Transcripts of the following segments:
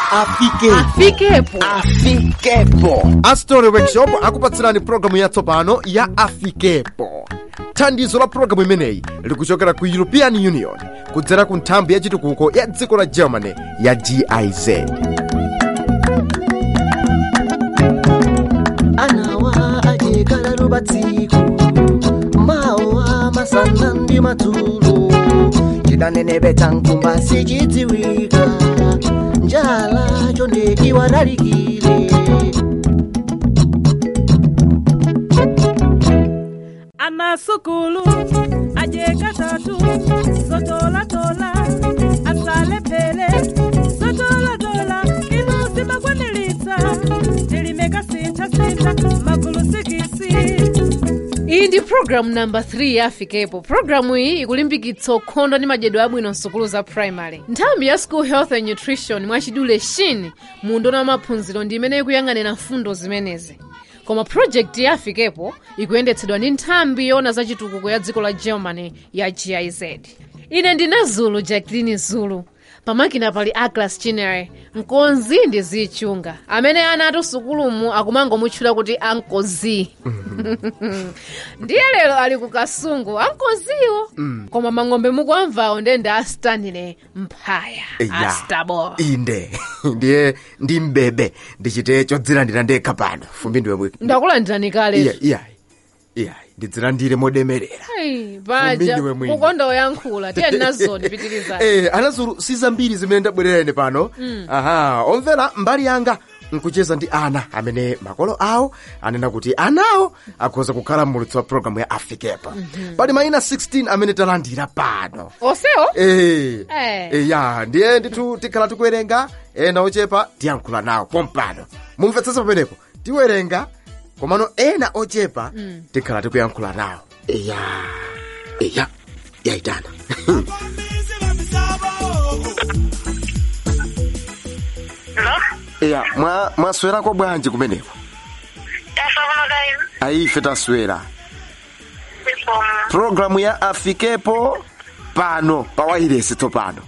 afike afikepo afikepo astori workshop akupatsirani programu yatsopano ya afikepo thandizo la programu imeneyi likuchokera ku european union kudzera ku nthambi ya chitukuko ya dziko la germany ya giz anawa ajekala lubatsiku mawa masana ndi madzulo chidanenebe cha nkumba sichidziwika njala chonde iwadalikire anasukulu ajekatatu zotolatola asalepele zotolatola ino zimakwanilitsa tilimeka sinthasintha magulu sikisi iyi ndi programu namba 3 ya afikepo programu iyi ikulimbikitsa ukhondo ndi madyedwe abwino msukulu za primary nthambi ya school health and nutrition mwachidule shin mundona wa maphunziro ndi imene ikuyang'anira mfundo zimenezi koma project ya afikepo ikuyendetsedwa ndi nthambi yoona za chitukuko ya dziko la germany ya giz ine ndine zulu jacqueline zulu pamakina pali aglas chinere nkonzi ndi zichunga amene ana ati sukulumu akumangomutchula kuti ankozi ndiye lero ali ku kasungu ankoziwo koma mang'ombe mukuamvawo ndende astanile mphaya Ya. astabo inde ndiye ndi mbebe ndichite chodzilandira ndekha pano fumbi ndiwe mwini ndakulandirani kale iya iya iya ndidzilandire modemerera Ai, paja Fumbi ndiwe mwini. ukonda oyankhula tiye nazoni pitirizani eh anazulu si zambiri zimene ndabwerera ine pano aha omvera mbali yanga nkucheza ndi ana amene makolo awo anena kuti anawo akhoza kukhala mmulutsi wa programu ya afikepa pali mayina 16 amene talandira pano osewo Eh, Eh. eh, ya ndiye ndithu tikhala tikuwerenga ena ochepa tiyankhula nawo pompano mumvetsetsa pamenepo tiwerenga komano ena ochepa tikhala tikuyankhula nawo eya eya yayitana eya mwa- mwaswerako bwanji kumeneko tasokonokaino ayife taswera programu ya afikepo pano pa wairesi tsopano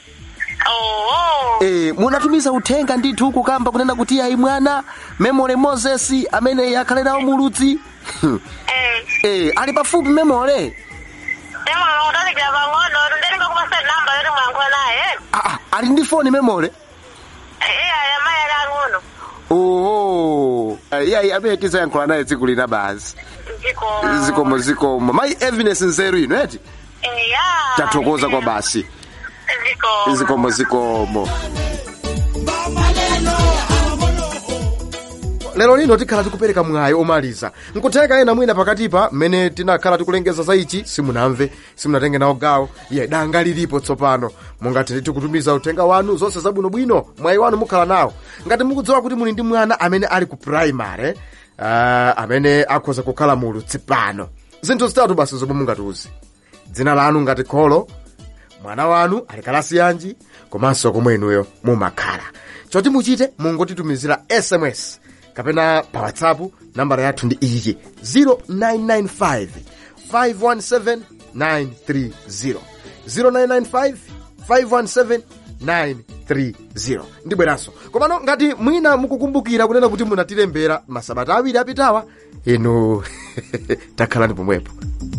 oo Eh, munatumiza uthenga ndithu kukamba kunena kuti ayi mwana memore moses amene akhale nawo muludzi eh, ali pafupi memore temolo kutalikira pang'ono tundelinga kupasa namba yoti mwayankhula naye ah, ah, ali ndi foni memore iya amayi ali ang'ono oho iyayi amene tizayankhula naye tsiku lina basi zikomo zikomo zikomo mayi evidence nzeru ino eti iya tathokoza kwa basi zikomo zikomo zikomo lero lino tikhala tikupereka mwayi omaliza nkutheka ena mwina pakatipa mmene tinakhala tikulengeza za ichi simunamve simunatenge nawo gawo iye danga lilipo tsopano mungathe ndithu kutumiza uthenga wanu zonse zabwinobwino mwayi wanu mukhala nawo ngati mukudziwa kuti muli ndi mwana amene ali ku primary uh, amene akhoza kukhala mulutsi pano zinthu zitatu basi zomwe mungatiuze dzina lanu ngati kholo mwana wanu ali kalasi yanji komanso komwe inuyo mumakhala choti muchite mungotitumizira sms kapena pa whatsapp nambala yathu ndi iyi 0995 517 930 0995 517 930 ndibweranso komano ngati mwina mukukumbukira kunena kuti munatilembera masabata awiri apitawa inu takhalani pomwepo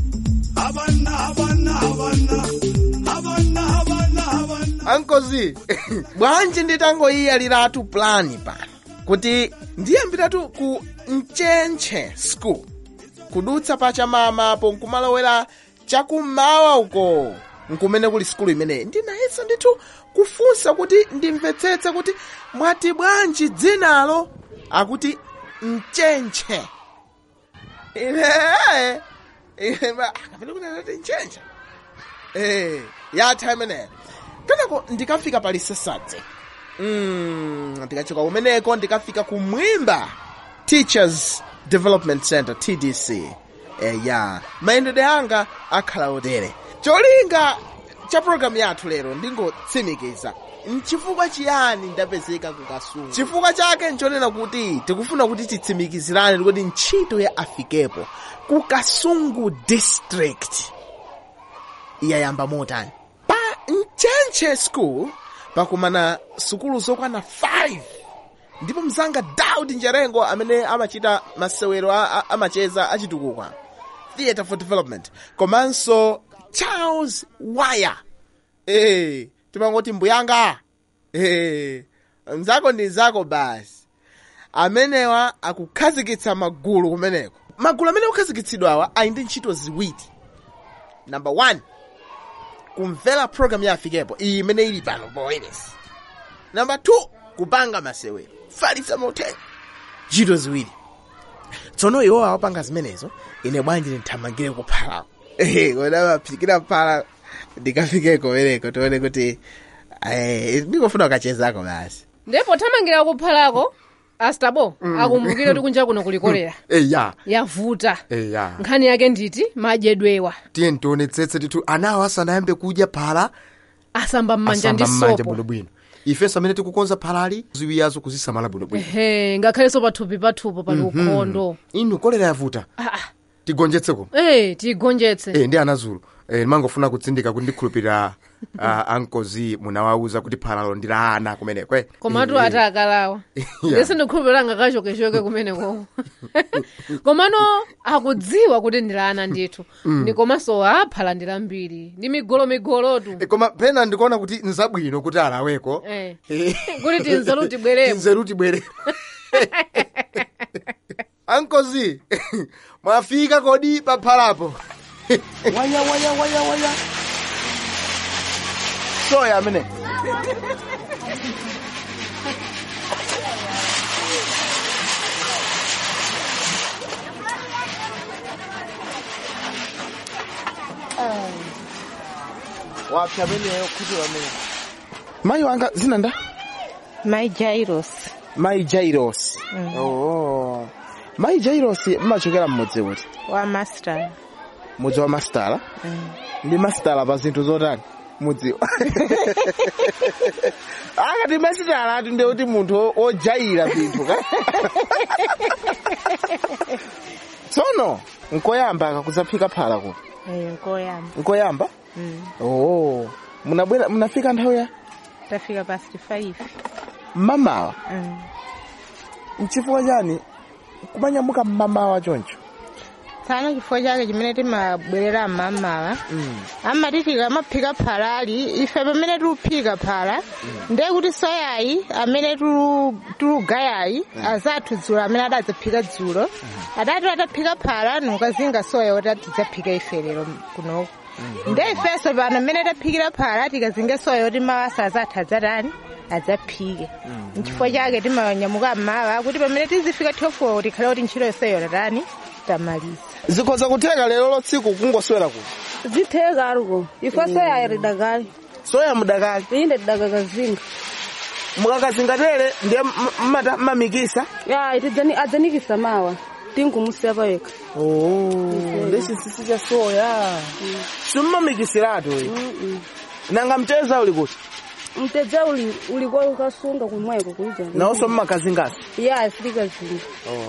ankozi bwanji nditangoyiyaliratu plani pano kuti ndiyambiratu ku mchenche school kudutsa pachamama po nkumalowera chakummawa uko nkumene kuli skulu imeneyi ndinayesa ndithu kufunsa kuti ndimvetsetse kuti mwati bwanji dzinalo akuti mchenche ine ine ma- kapena kuti anati mchenche eh yatha imeneyo kenako ndikafika pali sesadze mm, ndikachoka kumeneko ndikafika ku mwimba teachers development center tdc eh, ya mayendedwe anga akhala otere cholinga cha programu yathu lero ndingotsimikiza nchifukwa chiyani ndapezeka kukasungu chifukwa chake nchonena kuti tikufuna kuti titsimikizirane kuti ntchito ya afikepo ku kasungu district yayamba motani pa mchenche school pakumana sukulu zokwana 5 ndipo mzanga daud njerengo amene amachita masewero a- a- amacheza achitukukwa theatre for development komanso charles wire eh timangoti mbuyanga eh mzako ndi zako basi amenewa akukhazikitsa magulu kumeneko magulu amene akukhazikitsidwawa ali ndi ntchito ziwiri number one kumvera program ya afikepo iyi imene ili pano poweresi number two kupanga masewero falitsa mauthenga ntchito ziwiri tsono iwo awapanga zimenezo ine bwanji ndithamangire kuphalako kodi maphikira phala ndikafikeko kumeneko tione kuti eh, ndikufuna ukachezako basi ndipo thamangira kuphalako astabo akumbukire kuti kunja kuno kulikolera eya yavuta eya nkhani yake nditi madyedwewa tiye tionetsetse titu anawo asanayambe kudya phala asamba m'manja ndi asamba m'manja sopo bwinobwino ifenso amene tikukonza phalali ziwiyazo kuzisamala bwinobwino ehe ngakhalenso pathupi pathupo pali ukhondo inu kolera yavuta Ah, ah. tigonjetseko eh tigonjetse eh, ndi anazulu eh, ndimangofuna kutsindika kuti ndikhulupirira uh, ankozi munawauza kuti phalalo ndi la ana kumeneko eh. komatu Eh, ati akalawa Yeah. ndese ndikhulupirira ngakachokechoke kumeneko komano akudziwa kuti ndi la ana ndithu ndi komanso aphala ndi lambiri ndi migolomigolotu eh, koma pena ndikuona kuti nzabwino kuti alaweko Eh. Eh. kuti tinzeru tibweremo tinzeru tibwere ankozi mwafika kodi paphalapo waya waya waya waya soya amene wapsa ameneyo kuti wamene mayi wanga zina nda My Jairos. mayi jairos oh. mayi jairos mmachokera mmudzi uti Wa master. mudzi wa mastala ndi mastala pa zinthu zotani mudziwa akati mastala ati ndi kuti munthu o- ojaira zinthu ka tsono nkoyamba akakuzaphika phala ku Eh, ngoyamba. nkoyamba oh munabwera munafika nthawi ya Tafika past 5. mmamawa Mm. mchifukwa chani kumanyamuka mmamawa choncho Tsana chifukwa chake chimene timabwerera mmamawa. amati tikamaphika phalali ife pamene tikuphika phala ndiye kuti soyayi amene tulu- tulugayayi azathu dzulo amene adadzaphika dzulo adati ataphika phala nukazinga soya kuti tidzaphika ife lero kunoko ndiye ifenso pano mmene taphikira phala tikazinge soya kuti mawasa azathu adzatani adzaphike nchifukwa chake timanyamuka mmawa kuti pamene tizifika 12 tikhale kuti ntchito yonseyo tatani tamaliza zikhoza kutheka lero lotsiku kungoswera ku zitheka aruko ifo soya ridakali soya mudakali inde tidakakazinga mukakazingatere ndiye mmata mmamikisa ya itidzani adzanikisa mawa tinkumusiya paweka ndesi sisi cha soya simmamikisiratu nanga mteza uli kuti mtedze uli uliko ukasunga kumweko kuija nawonso mmakazingasi ya silikazinga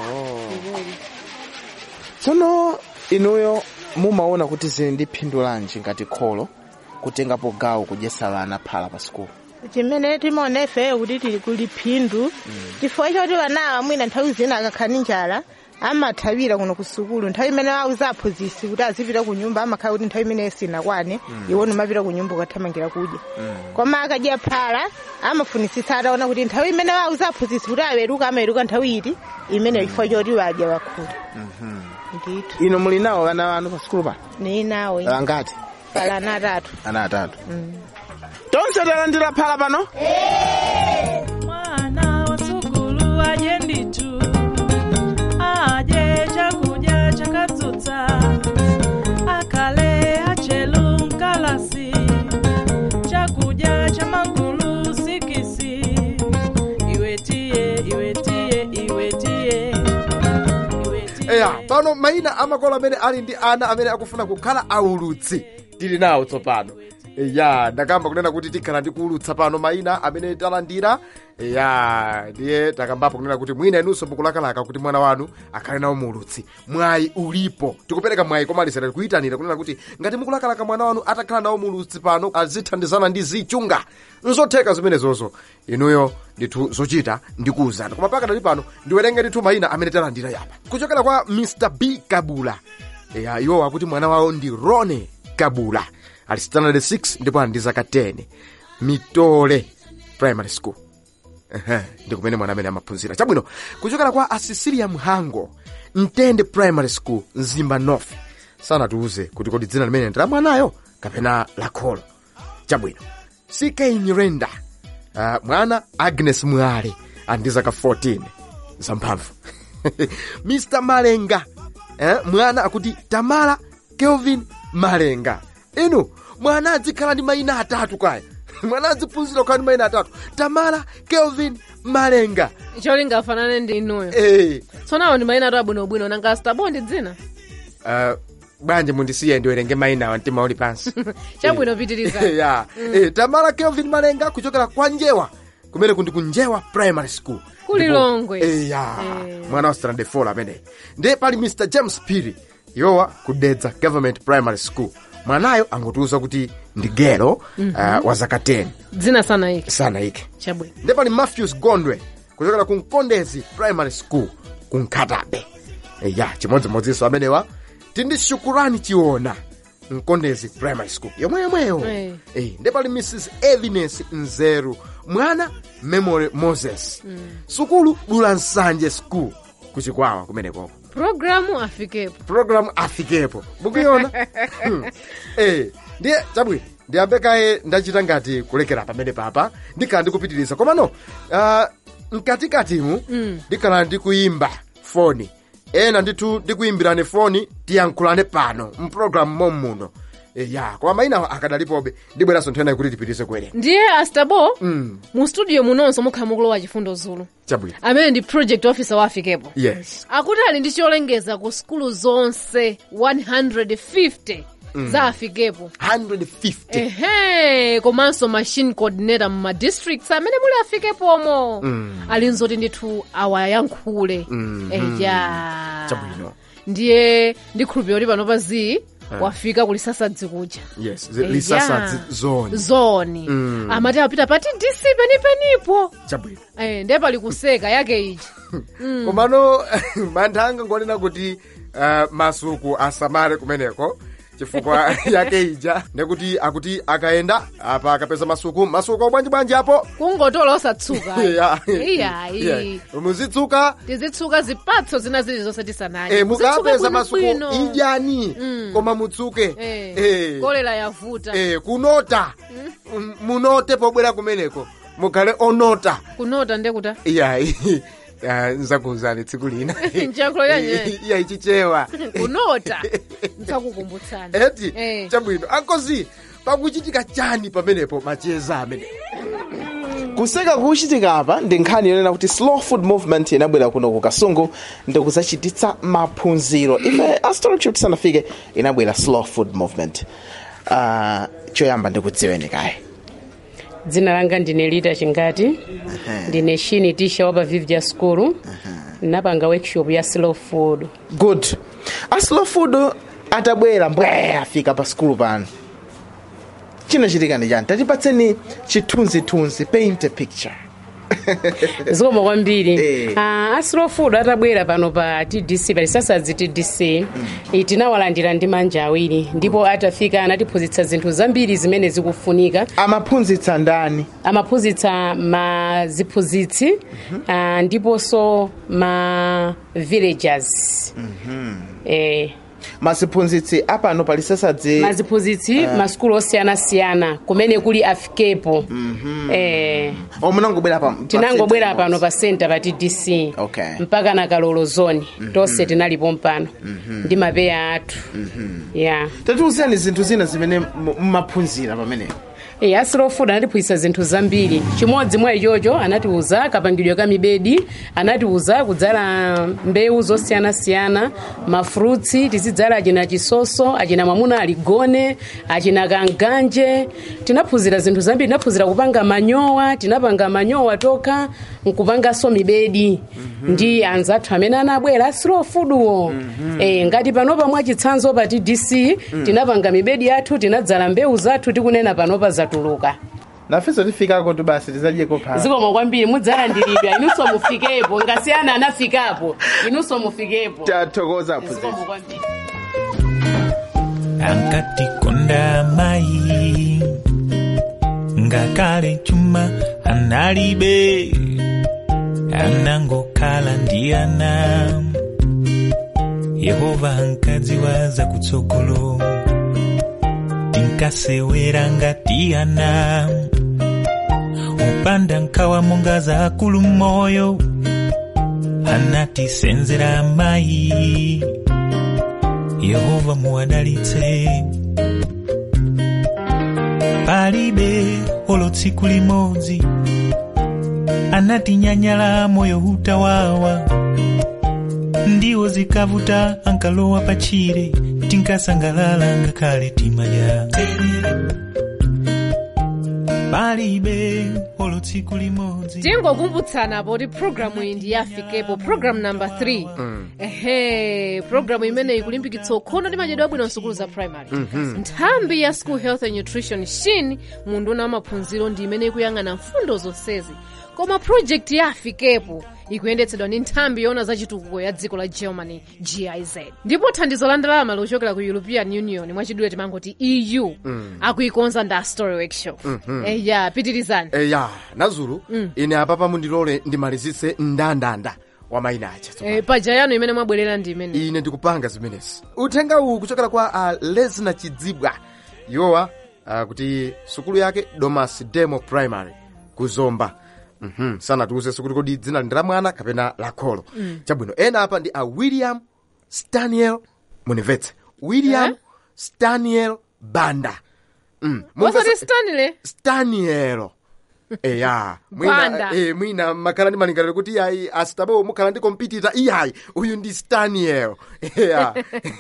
tsono inuyo mumaona kuti zili ndi phindu lanji ngati kholo kutengapo gawo kudyesa vana phala pa sikulu chimene timaona ifeyo kuti tili kuli phindu chifukwa choti vanawa mwina nthawi zina akakhala ndi njala amathawira kuno ku sukulu nthawi imene auza aphunzitsi kuti azipita ku nyumba amakhala kuti nthawi imeneyo sinakwane iwo numapita ku nyumba ukathamangira kudya koma akadya phala amafunisitsa ataona kuti nthawi imene auza aphunzitsi kuti aweruka amaweruka nthawi iti imeneyo chifukwa choti wadya wakhuta ndithu ino muli nawo vana vanu pa sikulu pano ni nawe angati phala ana atatu ana atatu tonse talandira phala pano mwana wa sukulu aje nditu aje chakudya chakatsutsa akale achelu mkalasi chakudya cha magulu sikisi iwetiye iwetiye iwetiye iwetiye eya pano mayina amakolo amene ali ndi ana amene akufuna kukhala aulutsi tili nawo tsopano ya ndakamba kunena kuti tikhala ndikuulutsa pano mayina amene talandira ya ndiye takambapo kunena kuti mwina inunso mukulakalaka kuti mwana wanu akhale nawo muulutsi mwayi ulipo tikupereka mwayi komalizira tikuyitanira kunena kuti ngati mukulakalaka mwana wanu atakhala nawo muulutsi pano azithandizana ndi zichunga nzotheka zimenezozo inuyo ndithu zochita ndikuwuzana koma pakadali pano ndiwerenge ndithu mayina amene talandira yapa kuchokera kwa mr b kabula ya iwo akuti mwana wawo ndi rone kabula ali standard 6 ndipo ali ndi zaka 10 mitole primary school Ehe, ndi kumene mwana amene amaphunzira chabwino kuchokera kwa asisilia mhango mtende primary school mzimba north sanatiuze kuti kodi dzina limene ndi la mwanayo kapena la kholo chabwino ck nyirenda uh, mwana agnes mwale ali ndi zaka 14 zamphamvu mr malenga eh, mwana akuti tamara kelvin malenga inu mwana adzikhala ndi mayina atatu kaya mwana adziphunzira kukhala ndi mayina atatu tamara kelvin malenga cholinga afanane ndi inuyo eh, tsonawo ndi mayina atu abwinobwino nanga stabo ndi dzina uh, bwanji mundisiye ndiwerenge mayinawa mtima uli pansi chabwino pitiriza ya eh, tamara kelvin malenga kuchokera kwa njewa kumene kundi kunjewa primary school Kuli Ndipo- Longwe. eh, ya Eh. mwana wa strand 4 ameneyi ndiye pali mr james piri yowa kudedza government primary school mwanayo angutiuza kuti ndi gero uh, wa zaka 10 dzina sanayike sanayike chabwino ndiye pali matthews gondwe kuchokera ku mkondezi primary school ku nkhatabe e, ya chimodzimodzinso amenewa tindi shukurani chiona mkondezi primary school yomweyomweyo Eh. e, ndiye pali mrs evines nzeru mwana memory moses sukulu dula nsanje school kuchikwawa kumenekoko programu afikepo programu afikepo mukuiona Hmm. eh ndiye chabwino ndiyambe kaye ndachita ngati kulekera pamene papa ndikhala ndikupitiriza komano uh, mkatikatimu ndikhala ndikuyimba foni ena ndithu ndikuyimbirane foni tiyankhulane pano mpulogalamu mommuno e, ya koma mayinawo akadalipobe ndibweranso nthawi kuti tipitirize kuwerenga ndiye astabo mm. mu studio munonso mukhala mukulowa chifundo zulu chabwino amene ndi project officer wa afikepo yes akuti ali ndi cholengeza ku sukulu zonse 150 za afikepo 150 ehe komanso machine coordinator mu madistricts amene muli afikepomo ali nzoti ndithu awayankhule eya Chabwino. ndiye ndikhulupirira kuti pano pa zi wafika kulisasadzi kuja yes Eya. lisasadzi zoni zoni amati apita pati dc penipenipo chabwino Eh, ndiye pali kuseka yake ichi komano mantha anga ngonena kuti uh, masuku asamale kumeneko chifukwa yake ija ndekuti akuti akayenda apa akapeza masuku masuku obwanjibwanji apo kungotola osatsuka Ya. iyayi Yeah. muzitsuka tizitsuka zipatso zina zilizonse tisanadye eh, mukapeza Muzitsuka masuku bwinobwino. idyani koma mutsuke Eh, Eh, kolera yavuta eh, kunota M- munote pobwera kumeneko mukhale onota kunota ndekuta iyayi Ah, nzakuwuzani tsiku lina Nchakulo yanyeyi. iyayi chichewa kunota nsakukumbutsani eti Eh. chabwino ankozi pakuchitika chani pamenepo macheza amene kuseka kuchitika apa ndi nkhani yonena kuti slow food movement inabwera kuno ku kasungu ndikudzachititsa maphunziro ife astrology tisanafike inabwera slow food movement uh, choyamba ndikudziweni kaye dzina langa ndine lita chingati ndine shini tisha wa pa vivja school napanga workshop ya slow food good a slow food atabwera mbwe afika pa skulu pano chinachitika ndi chani tatipatseni chithunzithunzi paint a picture zikoma kwambiri Eh. Ah, a slow food atabwera pano pa tdc palisasadzi tdc eh, tinawalandira ndi manja awiri ndipo atafika anatiphunzitsa zinthu zambiri zimene zikufunika amaphunzitsa ndani amaphunzitsa ma ziphunzitsi ah, ndiponso ma villagers eh, maziphunzitsi apano palisasadzi maziphunzitsi masukulu osiyanasiyana kumene kuli afikepo eh, omunangobwera pa pa tinangobwera center pano pa center pa tdc Okay. mpaka na kalolo zone tonse tinalipo mpano ndi mapeya athu ya tatiuzani zinthu zina zimene mu- mumaphunzira pamenepo e, a slow food anatiphunzitsa zinthu zambiri chimodzi mwa ichocho anatiuza kapangidwe ka mibedi anatiuza kudzala mbewu zosiyanasiyana mafrutsi tizidzala achina chisoso achina mwamuna aligone achina kanganje tinaphunzira zinthu zambiri tinaphunzira kupanga manyowa tinapanga manyowa tokha nkupanganso mibedi ndi anzathu amene anabwera a slow foodwo e, ngati panopa mwachitsanzo pa tdc tinapanga mibedi yathu tinadzala mbewu zathu tikunena panopa zatuluka nafenso tifikako tu basi tizadyeko phala zikomo kwambiri mudzalandiridwa inunso mufikepo ngasiyana anafikapo inunso mufikepo tathokoza zikomo aphunzitsi kwambiri ankatikonda mayi ngakale chuma analibe anangokhala ndi ana yehova ankadziwa za kutsogolo tinkasewera ngati ana upanda nkhawa monga za akulu moyo anatisenzera mayi yehova muwadalitse palibe olo tsiku limodzi anatinyanyala moyo utawawa ndiwo zikavuta ankalowa pachire tinkasangalala ngakhale timadya palibe olo tsiku limodzi tingokumbutsana poti programu iyi ndi yafikepo programu namba 3 ehe programu imene ikulimbikitsa ukhondo ndi madyedwe abwino msukulu za primary nthambi ya school health and nutrition shin munduna wa maphunziro ndi imene ikuyang'ana mfundo zonsezi koma project ya afikepo ikuyendetsedwa ndi nthambi yoona za chitukuko ya dziko la germany giz ndipo thandizo la ndalama lochokera ku european union mwachidule timangoti eu akuikonza ndi story workshop eya pitirizani eya nazulu ine apapa mundilole ndimalizitse ndandanda wa mayina aja Eh, paja yanu imene mwabwerera ndi imene ine ndikupanga zimenezi uthenga uwu kuchokera kwa uh, lesna chidzibwa yowa uh, kuti sukulu yake domas demo primary kuzomba Mhm, sanatiuze sukulu kodi dzina ndi la mwana kapena la kholo chabwino ena apa ndi a william staniel munimvetse william Eh? staniel banda mm. wasati mumvetse- stanley staniel eya mwina, Banda. eh, mwina makhala ndi malingaliro kuti iyayi asitabewo mukhala ndi kompitita iyayi uyu ndi staniel eya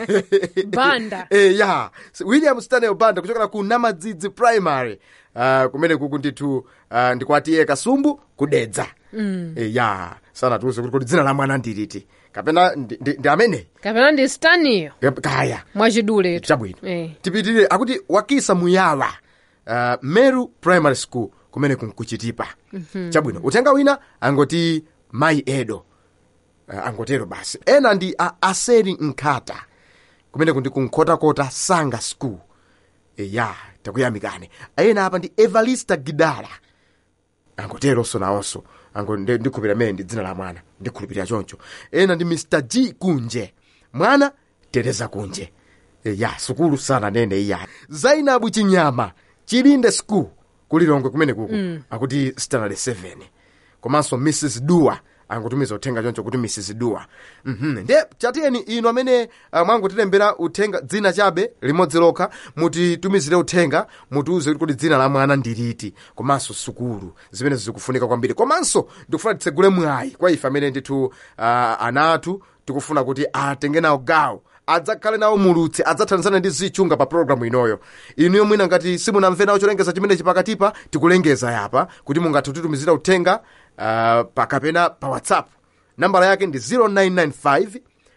Banda. eya william staniel banda kuchokera ku namadzidzi primary uh, kumene kuku ndithu uh, ndikwatiye kasumbu kudedza mm. eya sanatiuze kuti kuti dzina la mwana ndiliti kapena ndi, ndi, ndi amene kapena ndi staniyo kaya mwachiduletu chabwino Eh. tipitirire akuti wakisa muyawa uh, meru primary school kumene kunkuchitipa chabwino uthenga wina angoti mayi edo uh, angotero basi ena ndi a aseri nkhata kumene kundi kunkhotakota sanga school eya takuyamikani ena apa ndi evalista gidala angoteronso nawonso ango ndi- ndikhulupirira mene ndi dzina la mwana ndikhulupirira choncho ena ndi mr g kunje mwana tereza kunje E, ya sukulu sana nene iya zainabu chinyama chilinde school kulilongwe kumene kuku akuti standard 7 komanso mrs dua angotumiza uthenga choncho kuti mrs dua mhm nde chatiyeni inu amene uh, mwangotilembera uthenga dzina chabe limodzi lokha mutitumizire uthenga mutiuze kuti dzina la mwana ndiliti komanso sukulu zimene zikufunika kwambiri komanso ndikufuna titsegule mwayi kwa ife amene ndithu uh, ana athu tikufuna kuti atenge nawo gawo adzakhale nawo mulutsi adzathandizana ndi zichunga pa programu inoyo inuyo mwina ngati simunamve nawo cholengeza chimenechi pakatipa tikulengeza yapa kuti mungathe kutitumizira uthenga uh, pakapena pa whatsapp nambala yake ndi 0995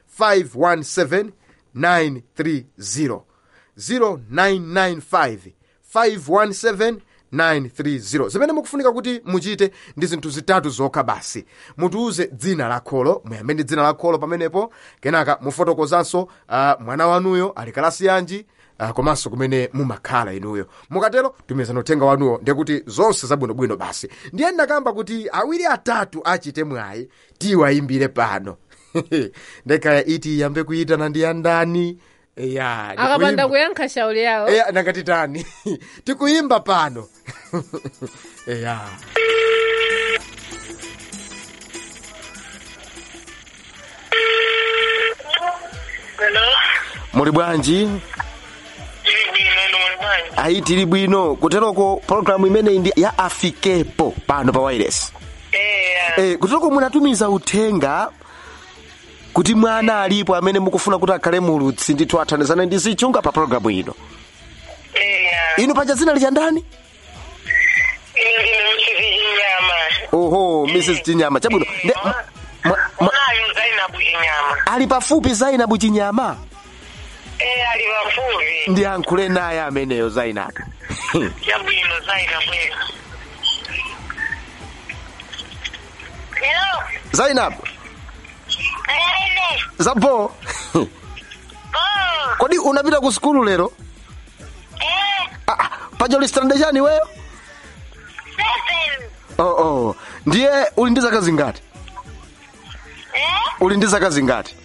517 930 0995 517 930 zimene mukufunika kuti muchite ndi zinthu zitatu zokha basi mutiuze dzina la kholo muyambe ndi dzina la kholo pamenepo kenaka mufotokozanso uh, mwana wanuyo ali kalasi yanji uh, komanso kumene mumakhala inuyo mukatero tumizani uthenga wanuwo ndekuti zonse zabwinobwino basi ndiye ndakamba kuti awiri atatu achite mwayi tiwayimbire pano ndekaya iti yambe kuyitana ndi andani ya akapanda kuyankha shauli yawo eya nakatitani tikuyimba pano eya Hello? muli bwanji Ili bwino inu muli bwanji ayi tili bwino kuteroko pologalamu imeneyi ndi ya afikepo pano pa wireless eya eh, kuteroko munatumiza uthenga kuti mwana alipo amene mukufuna kuti akhale mulutsi ndithu athandizane ndi zichunga pa pologalamu ino eya inu paja dzina licha ndani ine muchiti inyama oho mrs chinyama chabwino Nde- mwa- mwa- mwa- unayo zainabu inyama ali pafupi zainabu chinyama eya ali pafupi ndiyankhule naye ameneyo zainabu chabwino zainabu hello zainabu ene zapo oh kodi unapita ku sukulu lero eh ah, ah, paja ulisitande chani weyo seven oh, oh. ndiye uli ndi zaka zingati eh uli ndi zaka zingati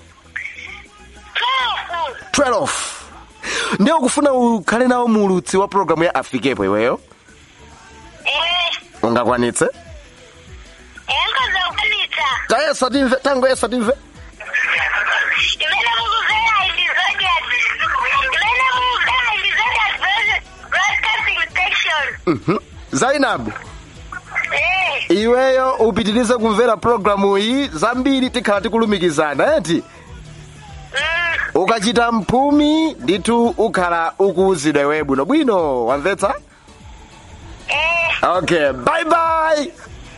twelve 12 ndiye ukufuna ukhale nawo mulutsi wa pologalamu ya afikepo iweyo eh ungakwanitse enkoza ukwanitsa tayesa timve tangoyesa timve imene mukuzera ndi zodiac imene mukuzera ndi zodiac broadcasting station Mhm. zainabu eh iweyo upitirize kumvera pologalamu iyi zambiri tikhala tikulumikizana eti mm ukachita mphumi ndithu ukhala ukuwuzidwa iwe bwinobwino wamvetsa eh okay bye bye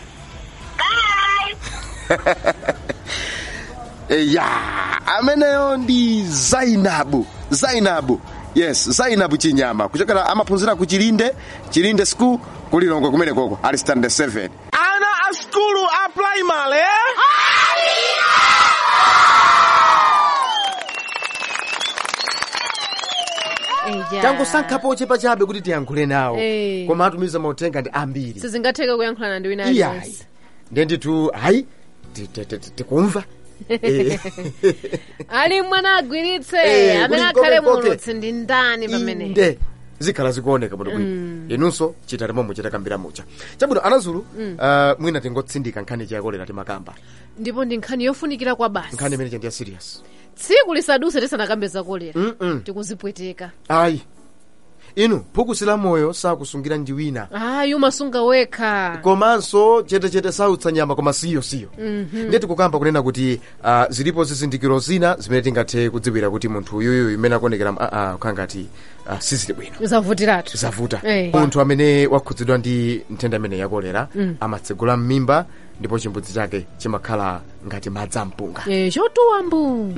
bye ya ameneyo ndi zainabu zainabu yes zainabu chinyama kuchokera amaphunzira ku chilinde chilinde school kulilongwe kumene koko ali standard 7 ana a skulu a primary eh? Eja. tangosankhapo ochepa chabe kuti tiyankhule nawo Eh. koma atumiza mauthenga ndi ambiri sizingatheke kuyankhulana ndi wina iyayi aliyense ndiye ndithu hayi ti- ti- ti- ti- tikumva Eh. ali mwana agwiritse Eh, amene kuti akhale koke, koke. mulutsi ndi ndani pamene inde zikhala zikuoneka bwinobwino inunso chitani momwe chitakambira mucha chabwino anazulu uh, mwina tingotsindika nkhani chayakolera timakamba ndipo ndi nkhani yofunikira kwa basi nkhani imene chandiya serious tsiku lisaduse tisanakambe zakolera Mm-mm. tikuzipweteka ayi inu phukusi la moyo sakusungira njiwina ayi umasunga wekha komanso chetechete sautsa nyama koma siyo siyo ndiye tikukamba kunena kuti uh, zilipo zizindikiro zina zimene tingathe kudziwira kuti munthu uyuyu imene akuonekera uh, kukhala ngati uh, sizili bwino zavutiratu zavuta Eh. munthu amene wakhudzidwa ndi nthenda imene yakolera amatsegula m'mimba ndipo chimbudzi chake chimakhala ngati madzi ampunga Eh, chotuwa mbu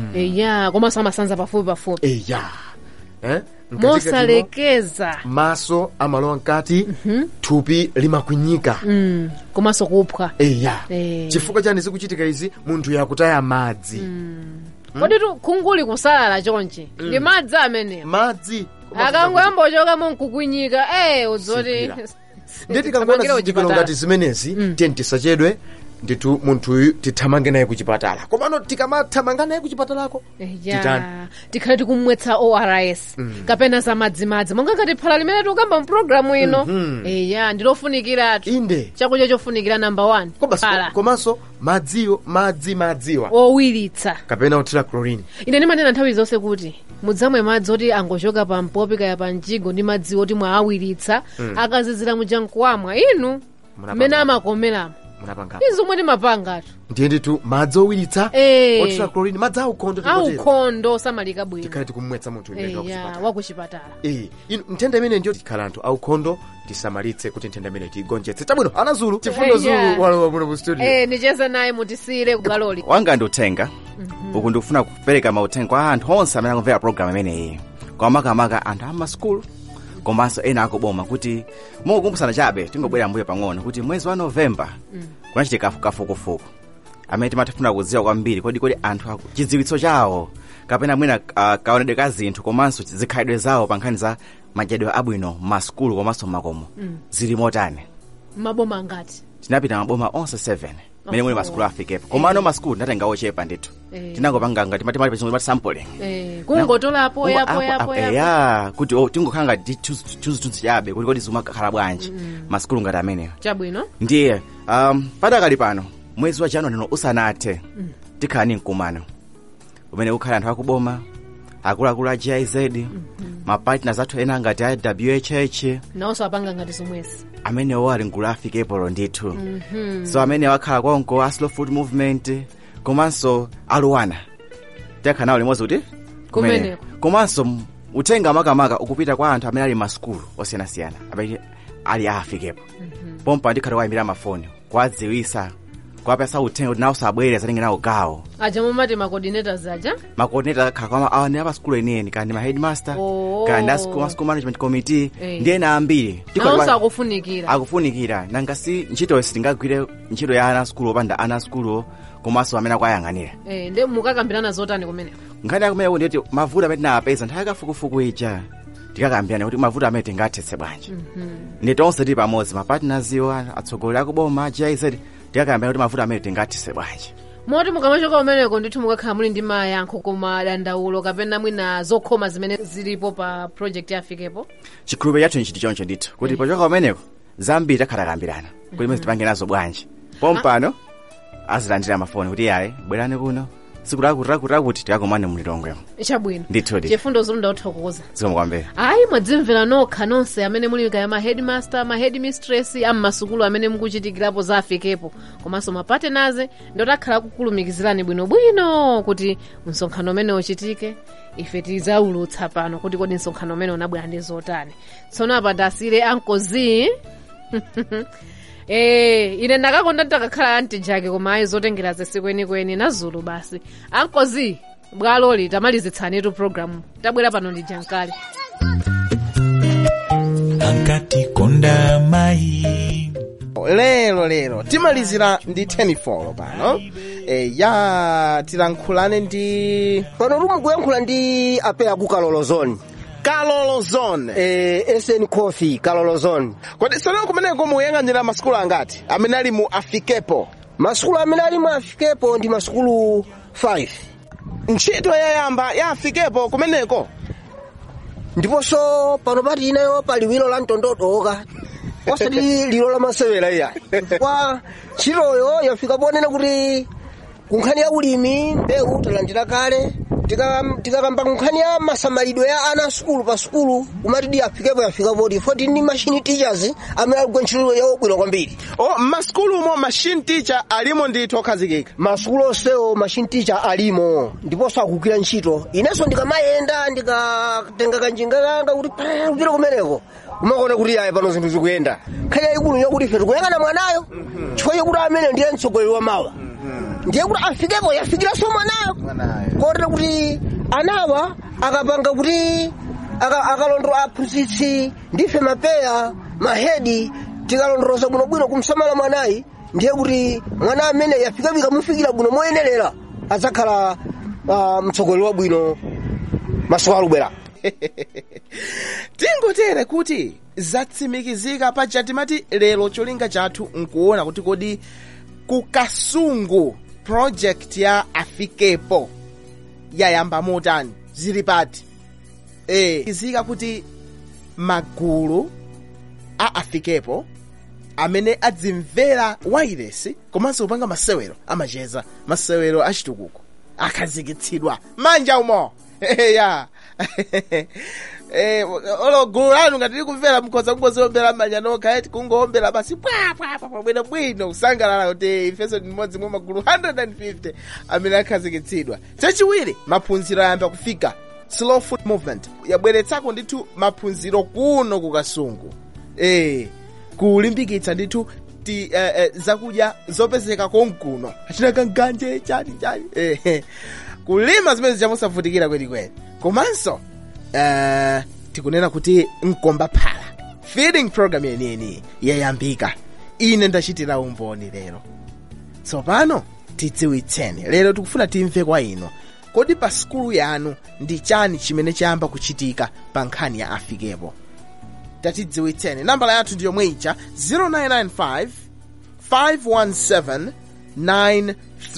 eya komanso amasanza pafupi pafupi eya eh? Mkatikatimo, mosalekeza maso amalowa mkati thupi limakwinyika Mm, komanso kupha eya Eh. chifukwa chani zikuchitika izi munthu yakutaya madzi kodi tu khunguli kusalala chonchi ndi madzi amenewa madzi akangoyamba ochoka monkukwinyika eh udzoti Sikwira. ndiye tikangoona zizindikiro ngati zimenezi tiye tisachedwe ndithu munthuyu tithamange naye kuchipatala komano tikamathamanga naye kuchipatalako titani ya tikhale tikumwetsa ors kapena za madzimadzi monga ngati phala limene tikukamba mpulogalamu ino eya ndilofunikiratu inde chakudya chofunikira namba 1 Komanso- phala komanso madziwo madzi madziwa owiritsa kapena othira chlorine ine ndimanena nthawi zonse kuti mudzamwe madzi oti angochoka pa mpopi kaya pa mjigo ndi madzi oti mwaawiritsa akazizira mujankuwamwa inu Munapanga. mmene amakomeramo munapanga izomwe timapangatu ndiye ndithu madzi owiritsa Eh. othira chlorine madzi aukhondo tikotero aukhondo osamalika bwino tikhale tikumwetsa munthu imene eya kuchipatala wakuchipatala Eh, inu nthenda imene ndiyo tikhala anthu aukhondo tisamalitse kuti nthenda imene tiyigonjetse tabwino anazulu chifundo Eh, yeah. zulu walowa muno mu studio eh nicheze naye mutisiyire kugaloli wanga ndi uthenga uku ndikufuna kupereka mauthenga kwa anthu onse amene akumvera programu imeneyi kwa makamaka anthu amaskulu komanso ena akuboma kuti mukukumbusana chabe tingobwera mbuyo pang'ono kuti mwezi wa novemba kunachitika kafukufuku amene timatafuna kudziwa kwambiri kodi kodi anthu aku- chidziwitso chawo kapena mwina uh, kaonedwe ka zinthu komanso zikhalidwe zawo pa nkhani za madyedwe abwino m'maskulu komanso m'makomo zili motani maboma angati tinapita maboma onse 7 mene muli maskulu afikepo komano maskulu tinatenga ochepa ndithu Eh. tinangopanga ngati mati mali pachingoti sampling eh, kungotolapo yapo yapo yapo ya kuti oh, tingokhala ngati chuzituzi chabe kuti kodi zimakhala bwanji maskulu ngati ameneyo chabwino ndiye um, padakali pano mwezi wa januwari usanathe tikhala ni mkumano umene ukhala anthu akuboma akuluakulu a giz mapartners athu ena ngati a whh nawonso apanga ngati zomwezi amenewo ali mgulu afikepo ndithu Mhm. so amene wakhala konko a slow food movement komanso aluwana tikakhala nawo limodzi kuti Kumeneko. komanso m- uthenga makamaka ukupita kwa anthu amene ali masukulu osiyanasiyana amene ali afikepo pompa ndikhati wayimira mafoni kwadziwisa kwapesa uthenga kuti nawo sabwere zatenge nawo gawo aja mumati ma coordinators aja macoordinator akhala kwa awa ndi apasukulu enieni kandi ma headmaster Oh. kandi a school, a school management committee Eh. ndi ena ambiri Tikhati nawonso kwa- akufunikira akufunikira nanga si ntchito sitingagwire ntchito ya ana skulu opanda ana skulu komanso amene akuyayang'anira Eh, ndi mukakambirana zotani kumeneko nkhani yakumene ndiyoti mavuto amene tinawapeza nthawi kafukufuku ija tikakambirana kuti mavuto amene tingathetse bwanji ndi tonse tili pamodzi mapartners iwo atsogoleri akuboma giz tikakambirana kuti mavuto amene tingathetse bwanji moti mukamachoka kumeneko ndithu mukakhala muli ndi mayankho koma dandaulo kapena mwina zokhoma zimene zilipo pa project yafikepo chikhulupiriro chathu nchiti choncho ndithu kuti pochoka kumeneko zambiri takhala takambirana kuti imene tipange nazo bwanji pompano azilandira mafoni kuti yayi bwerani kuno siku lakuti lakuti lakuti tikakomane mlilongwemo chabwino ndithudi chifundo zilunda uthokoza zikomo kwambiri ayi mwadzimvera nokha nonse amene muli kaya ma headmaster ma headmistress am'masukulu amene mukuchitikirapo za afikepo komanso mapatenaze ndotakhala kukulumikizirani bwinobwino kuti msonkhano umene uchitike ife tizaulutsa pano kuti kodi msonkhano umene unabwera ndi zotani tsono apa ndasire ankozi Eh, ine ndakakonda nditakakhala anti jake koma ayi zotengera zesi kwenikweni nazulu basi ankozi bwaloli tamalizitsanitu programu tabwera pano ndi jankali ankati konda mayi lero lero timalizira ndi 10 pano e, ya tilankhulane ndi pano tumukuyankhula ndi apeya ku kalolo zone kalolo zone eh, sn coffee kalolo zone kodi sono kumeneko muyang'anira masukulu angati amene ali mu afikepo masukulu amene ali mu afikepo ndi masukulu 5 ntchito yayamba ya afikepo kumeneko ndiponso pano pati inayo pali wilo la mtondodoka osati lilo la masewera iya kwa ntchitoyo yafika ponena kuti kunkhani ya ulimi mbewu talandira kale Tika- tikakamba kunkhani ya masamalidwe ya ana a sukulu pa sukulu kumati di afikepo yafika poti foti ndi machine teachers amene aligwa ntchito yawo bwino kwambiri o m'masukulumo machine teacher alimo ndithu okhazikika masukulu onsewo machine teacher alimo ndiponso akugwira ntchito inenso ndikamayenda ndikatenga kanjinga kanga kuti paa, kupita kumeneko umakuona kuti ayi pano zinthu zikuyenda nkhani yayikulu yakuti ife tikuyang'ana mwanayo chifukwa chakuti amene ndiye mtsogoleri wa mawa ndiye kuti afikepo yafikiranso mwanayo kotera kuti anawa akapanga kuti aka- akalondera aphunzitsi ndife mapeya mahedi tikalondoloza bwinobwino kumsamala mwanayi ndiye kuti mwana amene yafikafika mufikira bwino moyenerera adzakhala uh, mtsogoleri wabwino masiku alubwera tingotere kuti zatsimikizika paja timati lero cholinga chathu nkuona kuti kodi ku kasungu project ya afikepo yayamba motani zili pati e izika kuti magulu a afikepo amene adzimvera wairesi komanso kupanga masewero amacheza masewero achitukuko akhazikitsidwa manja umo ya Eh, olo gulu lanu ngati likumvera mkhoza kungozowombera manja nokha eti kungowombera basi pwapwapwa bwino bwino kusangalala kuti ifenso ndi mmodzi mwa magulu 150 amene akhazikitsidwa chachiwiri maphunziro ayamba kufika slow food movement yabweretsako ndithu maphunziro kuno kukasungu eh kulimbikitsa ndithu ti eh, eh, zakudya zopezeka konkuno achina kanganje chani chani eh, kulima zimene zichamusavutikira kwenikweni komanso eh, tikunena kuti mkomba phala feeding program yeniyeni yayambika ine ndachitira umboni lero tsopano tidziwitseni lero tikufuna timve kwa inu kodi pa sukulu yanu ndi chani chimene chayamba kuchitika pa nkhani ya afikepo tatidziwitseni nambala yathu ndi yomwe ija 0995 517 930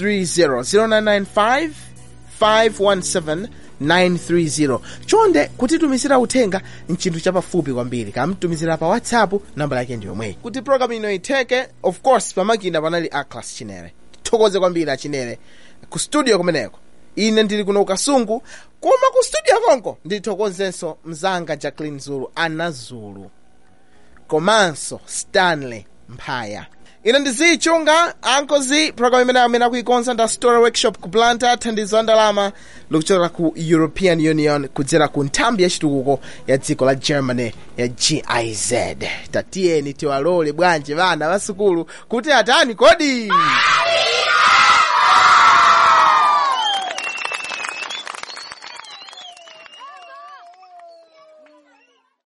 0995 517 930 chonde kutitumizira uthenga mchinthu chapafupi kwambiri kamtumizira pa whatsapp nambala yake ndi yomweyi kuti programu ino itheke of course pamakina panali aclass chinere tithokoze kwambiri achinere ku studio kumeneko ine ndili kuno ukasungu koma ku studio konko ndithokozenso mzanga jacklin zulu ana zulu komanso stanley mphaya ine ndizichunga ankozi program imene amene akuikonza nda story workshop ku blantyre thandizo la ndalama likuchokera ku european union kudzera ku nthambi yachitukuko ya dziko la germany ya giz tatiyeni tiwalole bwanji vana va sukulu kuti atani kodi